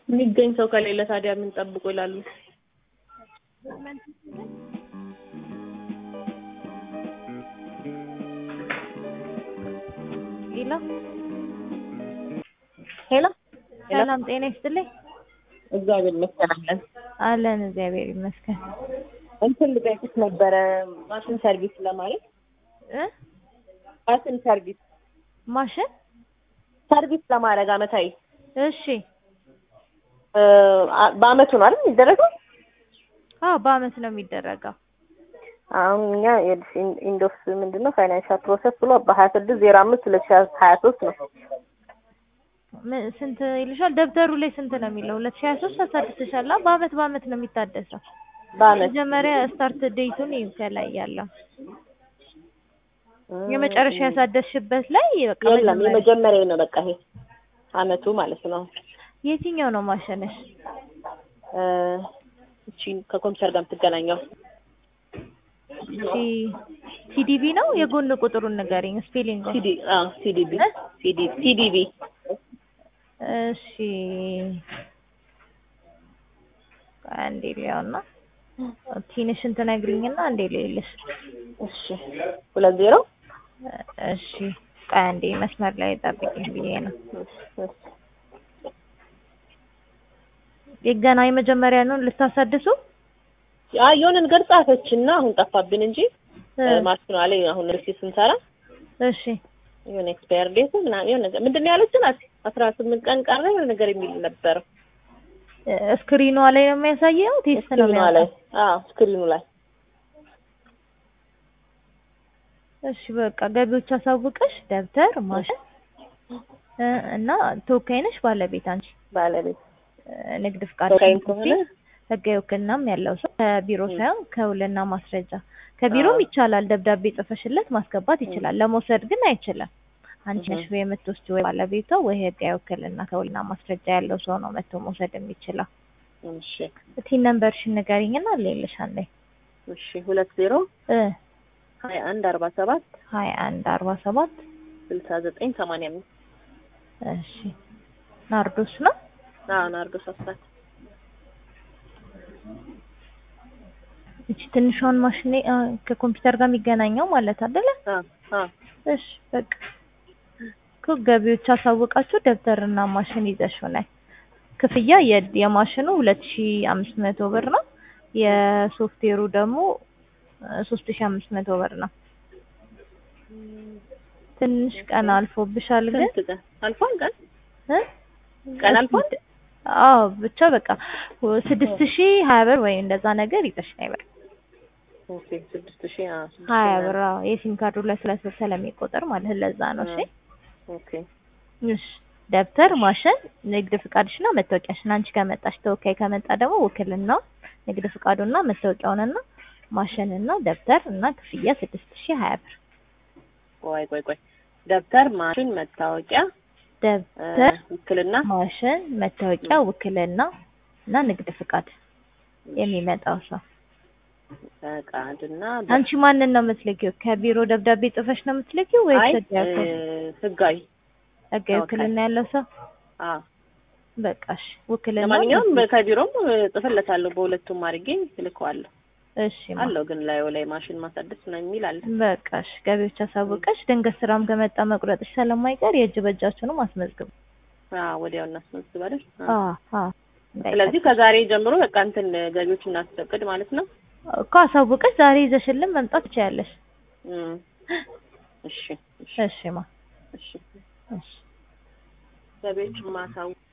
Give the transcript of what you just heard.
የሚገኝ ሰው ከሌለ ታዲያ ምን ጠብቆ ይላሉ? ሄሎ ሄሎ ሰላም ጤና ይስጥልኝ። እግዚአብሔር ይመስገን አለን። አለን እግዚአብሔር ይመስገን። እንትን ልጠይቅሽ ነበረ ማሽን ሰርቪስ ለማለት እ ማሽን ሰርቪስ ማሽን ሰርቪስ ለማድረግ አመታዊ እሺ። እ አ- በአመቱ ነው አይደል የሚደረገው? አዎ በአመት ነው የሚደረገው። አሁን እኛ የልሽ ኢንዶስ ምንድን ነው ፋይናንሻል ፕሮሰስ ብሎ በሀያ ስድስት ዜሮ አምስት ሁለት ሺ ሀያ ሶስት ነው ምን ስንት ይልሻል? ደብተሩ ላይ ስንት ነው የሚለው? ሁለት ሺ ሀያ ሶስት አሳድሰሻል። አዎ በአመት በአመት ነው የሚታደሰው። በአመት መጀመሪያ ስታርት ዴቱን እዩ ከላይ ያለው የመጨረሻ ያሳደስሽበት ላይ በቃ የለም መጀመሪያ የመጀመሪያ ነው በቃ ይሄ አመቱ ማለት ነው። የትኛው ነው ማሸነሽ? እ እቺ ከኮምፒውተር ጋር የምትገናኘው ሲ- ሲዲቢ ነው። የጎን ቁጥሩን ንገሪኝ ስፔሊንግ። ሲዲ አ ሲዲቢ ሲዲ ሲዲቢ እሺ አንዴ ሊያውና ቲንሽን ትነግሪኝና አንዴ ልልሽ። እሺ ሁለት ዜሮ እሺ ቆይ አንዴ መስመር ላይ ጠብቂኝ ብዬ ነው። የገና የመጀመሪያ ነው ልታሳድሱ? ያ የሆነ ነገር ጻፈችና አሁን ጠፋብን እንጂ ማሽኗ ላይ አሁን ርሲ ስንሰራ እሺ የሆነ ኤክስፓየር ዴት ምናምን የሆነ ነገር ምንድን ነው ያለችን ናት አስራ ስምንት ቀን ቀረ የሆነ ነገር የሚል ነበረው ስክሪኗ ላይ ነው የሚያሳየው ቴስት ነው ስክሪኑ ላይ የሚያሳየው? አዎ ስክሪኑ ላይ እሺ በቃ ገቢዎች አሳውቀሽ ደብተር ማሽን እ እና ተወካይ ነሽ ባለቤት አንቺ ባለቤት እ ንግድ ፍቃድ ተወካይም ከሆነ ህጋዊ ውክልናም ያለው ሰው ከቢሮ ሳይሆን ከውልና ማስረጃ ከቢሮም ይቻላል። ደብዳቤ ጽፈሽለት ማስገባት ይችላል። ለመውሰድ ግን አይችልም። አንቺ ነሽ ወይ የምትወስጂው ወይ ባለቤቷ ወይ ህጋዊ ውክልና ከውልና ማስረጃ ያለው ሰው ነው መጥቶ መውሰድ የሚችለው። እሺ ቲን ነምበርሽን ንገሪኝና ሌልሽ አንዴ እሺ ሁለት ዜሮ እ ሀያ አንድ አርባ ሰባት ሀያ አንድ አርባ ሰባት ስልሳ ዘጠኝ ሰማንያ አምስት እሺ ናርዶስ ነው። አዎ ናርዶስ አስራት እቺ ትንሿን ማሽኔ አ፣ ከኮምፒውተር ጋር የሚገናኘው ማለት አይደለ? አዎ አዎ እሺ በቃ እኮ ገቢዎች አሳውቃችሁ ደብተርና ማሽን ይዘሽው ነይ። ክፍያ የ- የማሽኑ ሁለት ሺ አምስት መቶ ብር ነው። የሶፍትዌሩ ደግሞ ሶስት ሺ አምስት መቶ ብር ነው። ትንሽ ቀን አልፎብሻል ግን ስንት ቀን አልፏል ቀን እ? ቀን አልፏል? አዎ ብቻ በቃ ስድስት ሺ ሀያ ብር ወይ እንደዛ ነገር ይዘሽ ነይ በቃ ኦኬ ስድስት ሺህ አዎ ስድስት ሀያ ሺህ ብር አዎ የሲም ካርዱ ላይ ስለ ስለሚቆጠር ማለት ለዛ ነው። እሺ ኦኬ እሺ ደብተር፣ ማሽን፣ ንግድ ፍቃድሽና መታወቂያሽን አንቺ ከመጣሽ ተወካይ ከመጣ ደግሞ ውክልና ንግድ ፍቃዱና መታወቂያውንና ማሽንና ደብተር እና ክፍያ ስድስት ሺህ ሀያ ብር ቆይ ቆይ ቆይ ደብተር ማሽን መታወቂያ እ፣ ደብተር፣ ውክልና ማሽን፣ መታወቂያ፣ ውክልና እና ንግድ ፍቃድ የሚመጣው ሰው ፈቃድና አንቺ ማንን ነው የምትልኪው? ከቢሮ ደብዳቤ ጽፈሽ ነው የምትልኪው አይ ወይስ እ፣ ህጋዊ ህጋዊ ህጋዊ ውክልና ያለው ሰው? አዎ በቃሽ ውክልና ለማንኛውም ከቢሮም ጽፍለታለሁ በሁለቱም አድርጌ እልከዋለሁ እሺ ማ አለው ግን ላዩ ላይ ማሽን ማሳደስ ነው የሚል አለ በቃሽ ገቢዎች አሳውቀሽ ድንገት ስራም ከመጣ መቁረጥሽ ስለማይቀር የእጅ በእጃችሁንም አስመዝግቡ። አዎ ወዲያው እናስመዝግባለን አ አዎ። አ ስለዚህ ከዛሬ ጀምሮ በቃ እንትን ገቢዎች እናስፈቅድ ማለት ነው እኮ አሳውቀሽ ዛሬ ይዘሽልን መምጣት ትችያለሽ። እም። እሺ እሺ እሺ ማ እሺ እሺ ገቢዎች ማሳው